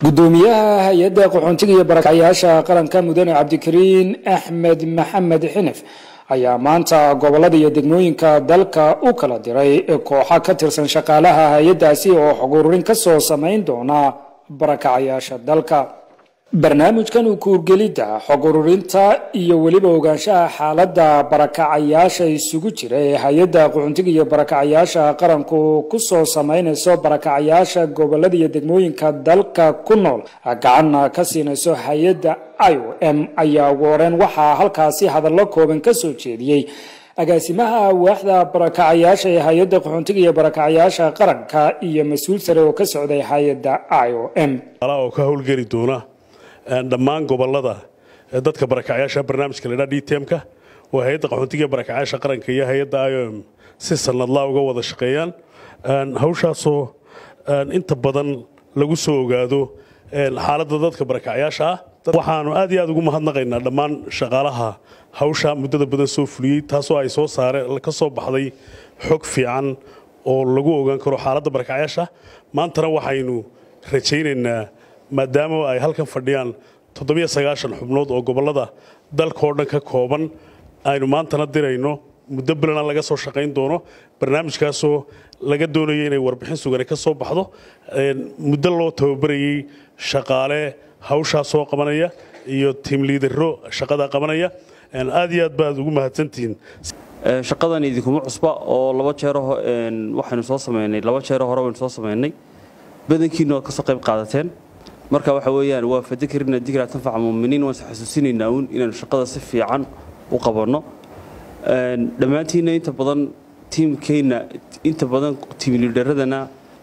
gudoomiyaha hay-adda qaxoontiga iyo barakacyaasha qaranka mudane cabdikariin axmed maxamed xinif ayaa maanta gobolada iyo degmooyinka dalka u kala diray kooxa ka tirsan shaqaalaha hay-addaasi oo xog ururin ka soo samayn doona barakacayaasha dalka barnaamijkan u kuurgelidda xog ururinta iyo weliba ogaanshaha xaaladda barakacayaasha isugu jira ee hay-adda qaxoontiga iyo barakacayaasha qaranku ku soo samaynayso barakacayaasha gobolada iyo degmooyinka dalka ku nool gacanna ka siinayso hay-adda i o m ayaa ugu horeen waxaa halkaasi hadallo kooban ka soo jeediyey agaasimaha waaxda barakacayaasha ee hay-adda qaxoontiga iyo barakacayaasha qaranka iyo mas-uul sare oo ka socday hay-adda i o m oo ka howlgeli doona dhammaan gobolada dadka barakacyaasha barnaamijka la dhaa dtmka oo hay-adda qaxoontiga barakacyaasha qaranka iyo hay-adda iom si sanadlaa uga wada shaqeeyaan hawshaasoo inta badan lagu soo ogaado xaaladda dadka barakacyaasha ah waxaanu aad iyo aad ugu mahadnaqaynaa dhammaan shaqaalaha hawsha muddada badan soo fuliyey taasoo ay soo saare ka soo baxday xog fiican oo lagu ogaan karo xaaladda barakacyaasha maantana waxaynu rajaynaynaa maadaama ay halkan fadhiyaan toddobiyo sagaashan xubnood oo gobollada dalkaoo dhan ka kooban aynu maantana dirayno muddo bilana laga soo shaqayn doono barnaamijkaasoo laga doonayo inay warbixin sugane ka soo baxdo muddo loo tababarayey shaqaale hawshaa soo qabanaya iyo tiimliidaro shaqada qabanaya aad iyo aad baad ugu mahadsantihiin shaqadan idinkuma cusba oo laba jeer waxaynu soo samaynay laba jeero hore waynu soo samaynay badankiina waad ka soo qayb qaadateen marka waxa weeyaan waa fadakarina dikraa tanfaca muminiin waan xasuusinaynaa uun inaanu shaqada si fiican u qabanno dhammaantiina inta badan tiimkeenna inta badan tiimliidharadana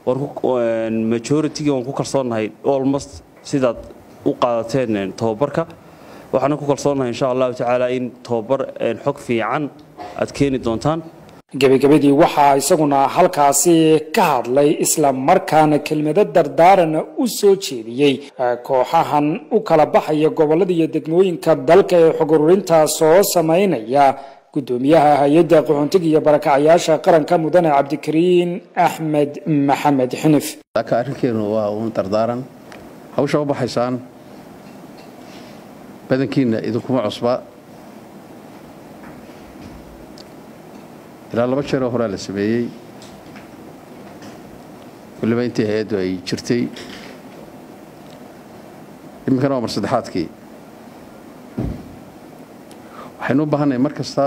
majoritiga waan ku kalsoonnahay almost sidaad u qaadateen tobabarka waxaana ku kalsoonnahay insha allahu tacaala in tobabar xog fiican aad keeni doontaan gebagabadii waxaa isaguna halkaasi ka hadlay isla markaana kelmado dardaarana u soo jeediyey kooxahan u kala baxaya gobolada iyo degmooyinka dalka ee xog ururintaa soo samaynaya gudoomiyaha hay-adda qaxoontiga iyo barakacayaasha qaranka mudane cabdikariin axmed maxamed xinif ka arrinkeenu waa uun dardaaran hawsha u baxaysaan badankiina idinkuma cusba ilaa laba jeeroo horaa la sameeyey waliba intii hay-addu ay jirtay iminkana waa mar saddexaadkii waxaynu u baahannahay mar kasta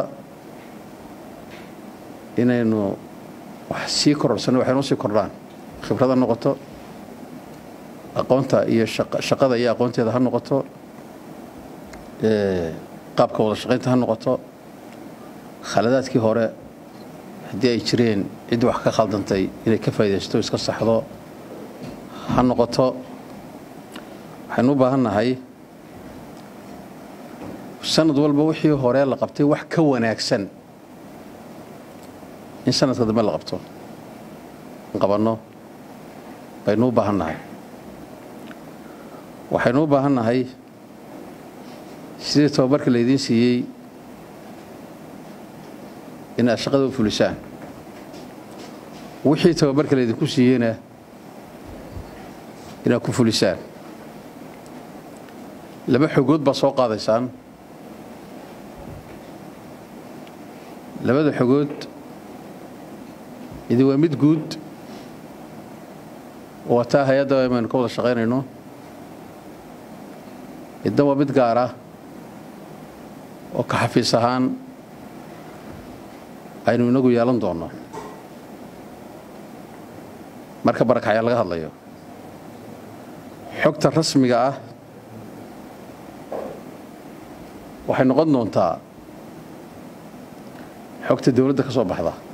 inaynu wax sii kororsanno waxaynu sii kordhaan khibrada noqoto aqoonta iyo shaqada iyo aqoonteeda ha noqoto qaabka wada shaqaynta ha noqoto khaladaadkii hore haddii ay jireen ciddii wax ka khaldantay inay ka faa'idaysto iska saxdo ha noqoto waxaynu u baahan nahay sanad walba wixii hore la qabtay wax ka wanaagsan in sanadka dambe la qabto in qabanno baynu u baahan nahay waxaynu u baahan nahay sidii tababarka laydiin siiyey inaad shaqada u fulisaan wixii tababarka laydinku siiyeyna inaad ku fulisaan laba xogood baa soo qaadaysaan labada xogood idi waa mid guud waa taa hay-adda aynu ka wada shaqaynayno idna waa mid gaara oo ka xafiis ahaan aynu inagu yeelan doonno marka barakacyaa laga hadlayo xogta rasmiga ah waxay noqon doontaa xogta dawladda ka soo baxda